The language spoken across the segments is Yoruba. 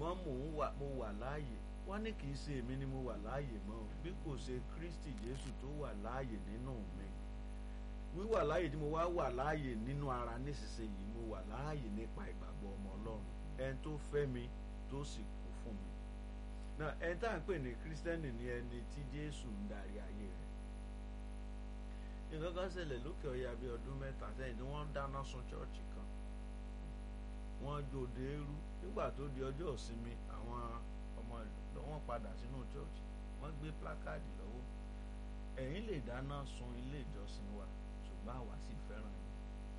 ṣùgbọ́n mò ń wà mo wà láàyè wọ́n ní kì í ṣe èmi ni mo wà láàyè mọ́ o bí kò ṣe Kristi Jésù tó wà láàyè nínú mi wíwà láàyè tí mo wá wà láàyè nínú ara nísinsìnyí mo wà láàyè nípa ìgbàgbọ́ ọmọ Ọlọ́run ẹni tó fẹ́ mi tó sì kú fún mi náà ẹni tá à ń pè ní Kírísítẹ́nì ni ẹni tí Jésù ń darí ayé rẹ̀ nǹkan kan ṣẹlẹ̀ lókè ọ̀yà bíi ọdún mẹ́ta sẹ́yìn tí wọ́n ń dáná sun ṣọ́ọ̀ṣì kan wọ́n jòdè eérú nígbà tó di ọjọ́ ìsinmi àwọn ọmọ ìlú wọn padà sínú ṣọ́ọ̀ṣì wọ́n gbé plákáàdì lọ́wọ́ ẹ̀yin lè dáná sun ilé ìjọsìn wa ṣùgbọ́n àwa sì fẹ́ràn yín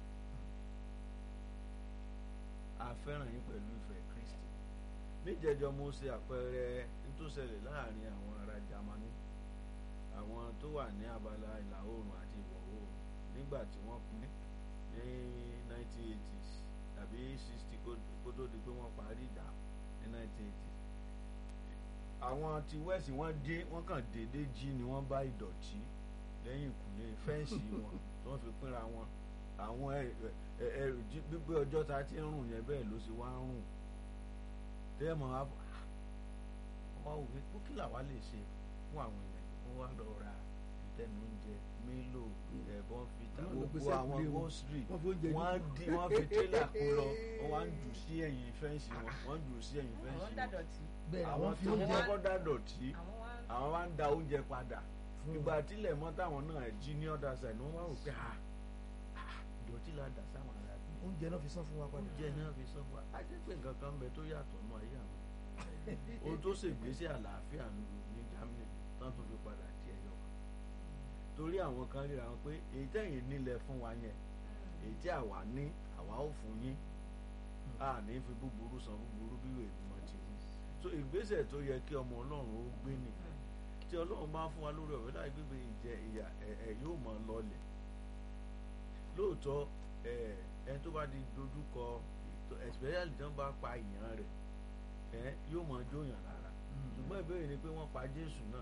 a fẹ́ràn yín pẹ̀lú ìfẹ́ Kristi níjẹjọ mo ṣe àpẹẹrẹ nítòsẹlẹ̀ láàrin àwọn ará Jámánì àwọn tó wà ní abala ìlà oòrùn àti ìwọ̀ oòrùn nígbà tí wọ́n pín ní 1980s tàbí 60 kó tó di pé wọ́n parí ìjà ní 1980s àwọn ti west wọ́n dé wọ́n kàn déédé jí ni wọ́n bá ìdọ̀tí lẹ́yìn ìkùlé fẹ́ǹsì wọn tí wọ́n fi pínra wọn àwọn ẹrù gbígbé ọjọ́ ta ti ń rùn yẹn bẹ́ẹ̀ ló sì wá ń rùn tẹ́ẹ̀mọ̀ wọ́n wá wò pé kí làwa lè ṣe fún àwọn èèyàn wọ́n wá lọ ra ìtẹnu oúnjẹ mílò ẹ̀bọ́n fìtà gbogbo àwọn gọ́sìrì wọ́n di wọ́n fi tírélà kó lọ wọ́n wá ń jù sí ẹ̀yìn fẹ́ǹsì wọn wọ́n jù sí ẹ̀yìn fẹ́ǹsì wọn àwọn tí wọ́n kọ́kọ́ dá dọ̀tí àwọn wá ń da oúnjẹ padà ìgbà tílẹ̀ mọ́ táwọn náà jí ní ọ̀dà side wọ́n wá rò pé ìdọ̀tí la dà sáwọn ará bí. oúnjẹ náà fi sán fún wa padà. oúnjẹ náà fi sán fún wa a jẹ́ pé nǹkan kan ń bẹ tó yàtọ̀ nù ayé àwọn ohun tó ṣègbésí àlàáfíà ní Germany tán tó fi padà di ẹyọ kan torí àwọn kan ríra wọn pé èyí tẹ̀yìn nílẹ̀ fún wa yẹn èyí tí àwa ní àwa ò fún yín a ní fi búburú san búburú bí ìwé ìgbìmọ̀ ti wí so ìgbésẹ̀ tó yẹ kí ọmọ Ọlọ́run ó gbé nìyẹn tí Ọlọ́run bá fún wa lórí ọ̀rẹ́ láì gbégbé ìjẹ ìyà ẹ̀ yóò mọ̀ lọlẹ̀ lóòótọ́ ẹni tó bá di dojúkọ especially tí wọ́n bá pa ìyàn rẹ̀ yóò mọ̀ jóyàn lára ṣùgbọ́n ìbéèrè ni pé wọ́n pa Jésù náà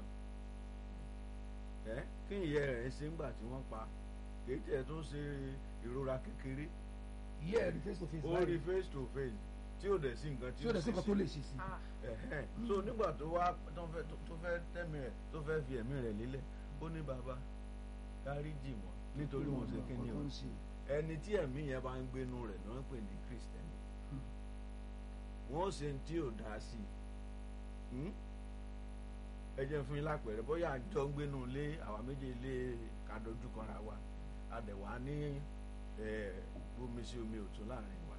ẹ kí ìyẹ rẹ̀ ṣe ńgbà tí wọ́n pa kìí tẹ̀ tó ṣe ìrora kékeré ìyẹ́ ẹ̀ rí face to face ó rí face to face tí ò dẹ̀ sí nǹkan tí ó dẹ̀ sí nǹkan tó lè ṣe sí. so nígbà tó wá tó fẹ́ tẹ̀mí rẹ̀ tó fẹ́ fi ẹ̀mí rẹ̀ lélẹ̀ ó ní bàbá dáríjì wọ́n nítorí wọ́n ṣe kí ni o ẹni tí ẹ̀mí yẹn bá ń gbénu rẹ̀ ló ń pè ní Kristẹni wọ́n ṣe tí ò dá sí i ẹ jẹ́ fún yín lápẹ̀rẹ̀ bóyá àjọ ń gbénu lé àwa méjì lé kàdójú kanra wa àdẹ̀wà ní bomi sí omi òtún láàrin wa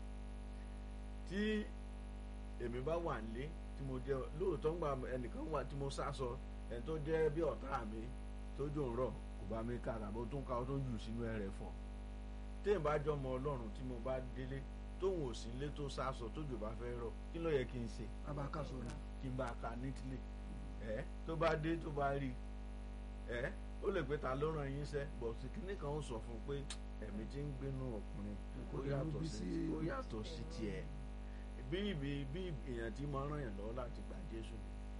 tí èmi bá wà nílé tí mo jẹ lóòótọ́ ń gba ẹnìkan wà tí mo sásọ ẹni tó jẹ́ bí ọ̀tá mi tójú ń rọ̀ kò bá mi ká àbò tó ń ka ọ tó ń jù sínú ẹrẹ̀ fọ̀ téèyàn bá jọmọ ọlọ́run tí mo bá délé tóun ò sí ilé tó sásọ tójú bá fẹ́ rọ̀ kí ló yẹ kí n ṣe. kábàá ká sọ ni. kí n bá a ka nítílé ẹ tó bá dé tó bá rí ẹ ó lè pé ta ló ràn yín sẹ́ bọ̀sì kínní kan ó sọ fún un pé ẹ̀mí tí ń gbénu ọkùnrin ó yàtọ̀ sí ó yàtọ̀ sí tiẹ̀ bí ibi bí èèyàn tí máa ràn yàn lọ́wọ́ láti gbà Jésù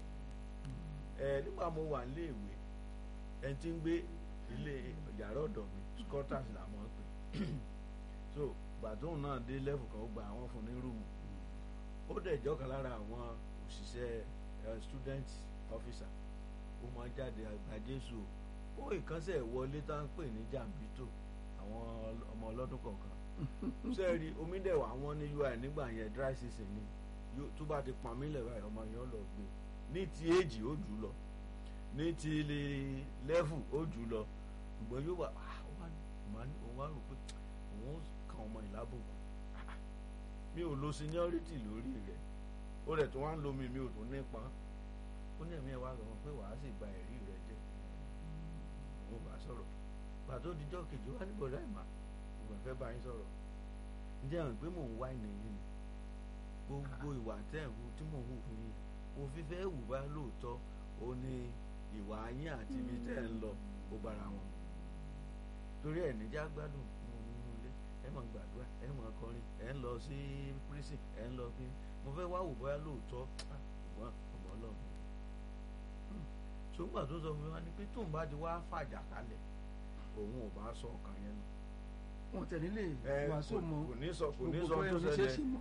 ẹ nígbà mo wà níléèwé ẹni tí ń gbé ilé yàrá ọ̀dọ̀ mi scotters là mọ̀ pé so gbàtóhùn náà dé lẹ́fù kan ó gba àwọn fún ní rúùmù ó dẹ̀ jọ́kan lára àwọn òṣìṣẹ́ student officer ó máa jáde àgbà Jésù ó ìkànsẹ̀ wọlé tá ń pè ní jàǹbítò àwọn ọmọ ọlọ́dún kọ̀ọ̀kan sẹ́ẹ̀rì omi dẹ̀ wà wọ́n ní ui nígbà yẹn dry season ni tó bá ti pọn mílẹ̀ báyìí ọmọ yẹn lọ gbé ní ti èjì ó jù lọ ní ti lẹ́fù ó jù lọ ṣùgbọ́n yóò wà òun wá rò pé òun kan ọmọ ìlábòkù mi ò lo seniority lórí rẹ̀ ó rẹ̀ tó wá ń lo mi mi ò tún nípa ó ní ẹ̀mí ẹ̀ wá sọ pé wàá sì gba ẹ̀rí rẹ̀ jẹ́ òun bá sọ̀rọ̀ pàtó dijọ́ kejì wá ní bọ̀dá ìmà òun fẹ́ bá yín sọ̀rọ̀ ǹjẹ́ àwọn pé mò ń wá ìnà yín ni gbogbo ìwà tẹ́ ẹ̀ hù tí mò ń hù fún yín mo fi fẹ́ wù bá lóòótọ́ ó ní ìwà yín àti ibi tẹ́ ẹ̀ ń lọ ó bára wọn torí ẹ̀ níjà gbádùn nínú ilé ẹ máa gbàdúrà ẹ máa kọrin ẹ ń lọ sí prison ẹ ń lọ bí mo fẹ́ wá wù bóyá lóòótọ́ ṣùgbọ́n ọmọ ọlọ́run ṣùgbọ́n tó sọ fún mi wá ní pé tóun bá ti wá fàjà kalẹ̀ òun ò bá sọ ọkàn yẹn nù wọn tẹ̀lé lè wàásù mọ́ kò ní sọ kò ní sọ gbogbo tó ẹni ṣe é ṣẹlẹ̀ sì mọ́.